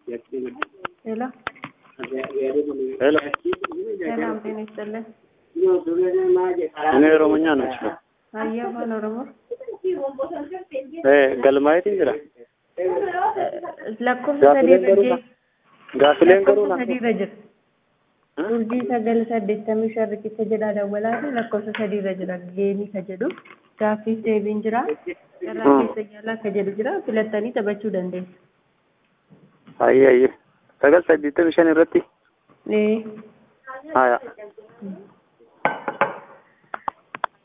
ሄሎ ሄሎ ሰላም ጤና ይስጥልን። እኔ ኦሮሞኛ ነው የምችለው። አየህ አፋን ኦሮሞ galmaayiti jira lakkoofsa sadii irra jira. gaafileen garuu lakkoofsa sadii irra jira. urjii sagal saddeettamii shan riqicha jedhaa dawwalaati lakkoofsa sadii irra jira geemii ka jedhu gaaffiif deebiin jira irraa keessa jaalaa ka jedhu jira filattanii taphachuu dandeessu. ayyee ayyee sagal saddeettamii shan irratti Ee. haya